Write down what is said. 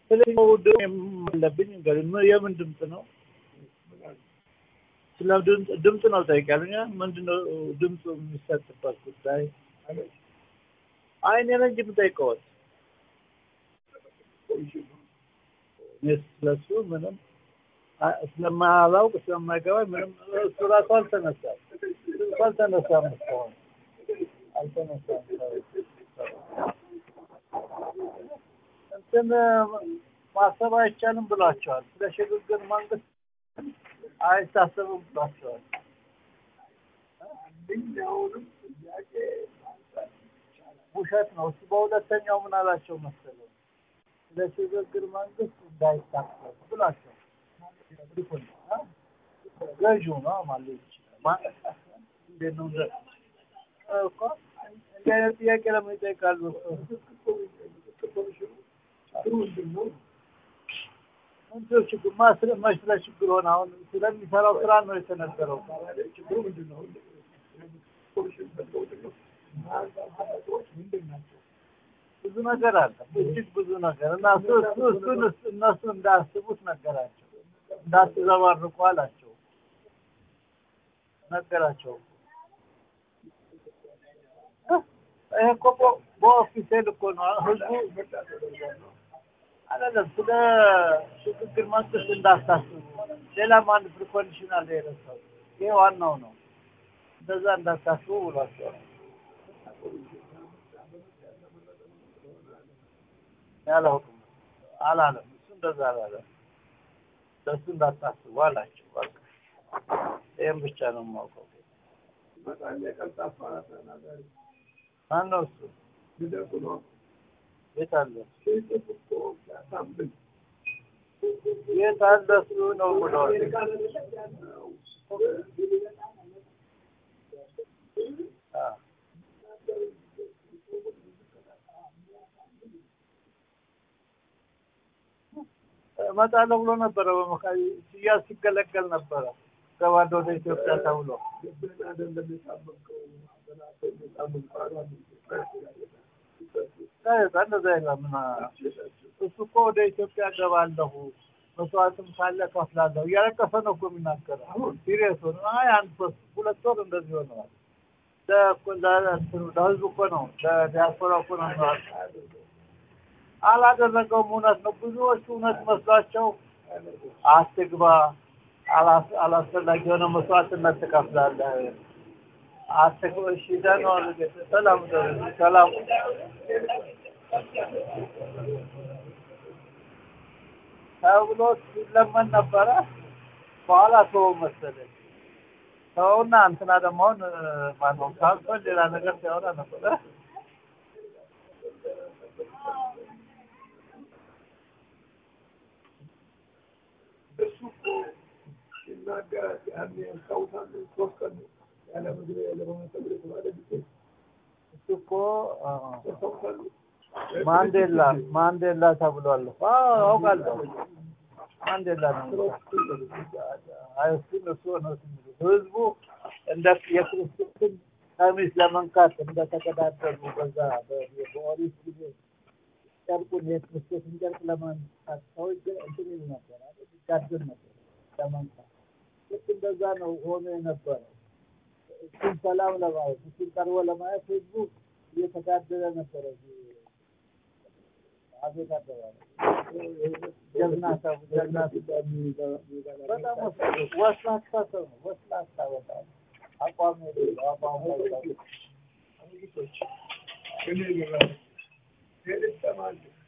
ስለዚህ አለብኝ እንግዲህ ምን- የምን ድምፅ ነው? ስለ ድምፅ ድምፅ ነው ጠይቃለኛ። ምንድን ነው ድምፁ የሚሰጥበት ጉዳይ? አይ እኔ ነኝ እንጂ የምጠይቀዎት። እኔ ስለሱ ምንም አ- ስለማላውቅ ስለማይገባኝ ምንም እሱ ራሱ አልተነሳም እሱ አልተነሳም እስካሁን አልተነሳም። እንትን ማሰብ አይቻልም ብሏቸዋል። ስለ ሽግግር መንግስት አይታሰብም ብሏቸዋል። አንደኛውንም ጥያቄ ማንሳት ይቻላል። ውሸት ነው። እሱ በሁለተኛው ምን አላቸው መሰለው ስለ ሽግግር መንግስት እንዳይታሰብ ብሏቸው ልኩን ገዢው ነው ማለት ይችላል። ማ- እንዴት ነው እንደ- እኮ እንዲህ አይነት ጥያቄ ለምን ይጠይቃሉ? ችግሩ ምንድን ነው? ምንድነው ችግር? ማ ስለ መች ስለ ችግር ሆነ? አሁን ስለሚሰራው ስራ ነው የተነገረው። ችግሩ ምንድን ነው? ኮሚሽን ፈልገው ነው። ሰዎች ምንድን ናቸው? ብዙ ነገር አለ፣ እጅግ ብዙ ነገር እና እሱ እሱ እሱን እነሱ እንዳያስቡት ነገራቸው፣ እንዳትዘባርቁ አላቸው ነገራቸው። ይሄ እኮ በ- በኦፊሴል እኮ ነው ህዝቡ ምርጫ ተደርጓል ነው። አይደለም ስለ ሽግግር መንግስት እንዳታስቡ፣ ሌላ አንድ ፕሪኮንዲሽን አለ የረሳው። ይሄ ዋናው ነው። እንደዛ እንዳታስቡ ብሏቸዋል። ያላውቅም አላለም። እሱ እንደዛ አላለም። ለእሱ እንዳታስቡ አላቸው። በቃ ይህም ብቻ ነው የማውቀው። በጣም የቀልጣፋ ተናጋሪ ማነው እሱ? ልደቱ ነው። የት አለ? ሲጽፍ እኮ ሲያሳምን የት አለ እሱ ነው ብለዋል። አዎ። እመጣለሁ ብሎ ነበረ። በመካሪ ሲያዝ ሲገለገል ነበረ። ገባለሁ ወደ ኢትዮጵያ ተብሎ ልብን አይደለም የሳመንከው በናተ የሳመን ቃሏን ጋዜጣ እንደዛ የለም። ምን እሱ እኮ ወደ ኢትዮጵያ ገባለሁ መስዋዕትም ካለ ከፍላለሁ እያለቀሰ ነው እኮ የሚናገረው። አሁን ሲሪየስ ሆነ። አይ አንድ ሶስት ሁለት ወር እንደዚህ ሆነዋል። ለእኮ- ለእንትኑ ለህዝቡ እኮ ነው ለዲያስፖራ እኮ ነው የሚዋል አላደረገውም። እውነት ነው። ብዙዎቹ እውነት መስሏቸው አትግባ፣ አላስ- አላስፈላጊ የሆነ መስዋዕትነት ትከፍላለህ፣ አትግባ። እሺ ደህና ዋሉ ጌታ። ሰላም ደሩ ሰላም ተብሎ ሲለመን ነበረ። በኋላ ሰው መሰለኝ ሰውና እንትና ደግሞ አሁን ማነው ካንሰር ሌላ ነገር ሲያወራ ነበረ። እሱ እኮ ሲናገር ያኔ ያስታውሳለሁ ሶስት ቀን ያለ ምግብ ያለ በመሰብ የተባለ ጊዜ እሱ እኮ አ፣ ያስታውሳሉ። ማንዴላ ማንዴላ ተብሏል። አዎ አውቃለሁ። ማንዴላ ነው። አይ እሱን እሱ ነው የሚሉት። ህዝቡ እንደ የክርስቶስን ቀሚስ ለመንካት እንደተቀዳደሉ በዛ በ- በኦሪት ጊዜ ጨርቁን የክርስቶስን ጨርቅ ለመንካት ሰዎች ግን እንትን ይሉ ነበር አይደል? ይጋደል ነበር ለመንካት። ልክ እንደዛ ነው ሆኖ የነበረው። እሱን ሰላም ለማየት እሱን ቀርቦ ለማየት ህዝቡ እየተጋደለ ነበረ። እዚህ አቤት አደባባይ ጀግና ሰው ጀግና ሰው በጣም ወስ- ወስላታ ሰው ነው። ወስላታ በጣም አቋም የሌለው አቋም እኔ ይገባል ሄድ ተማል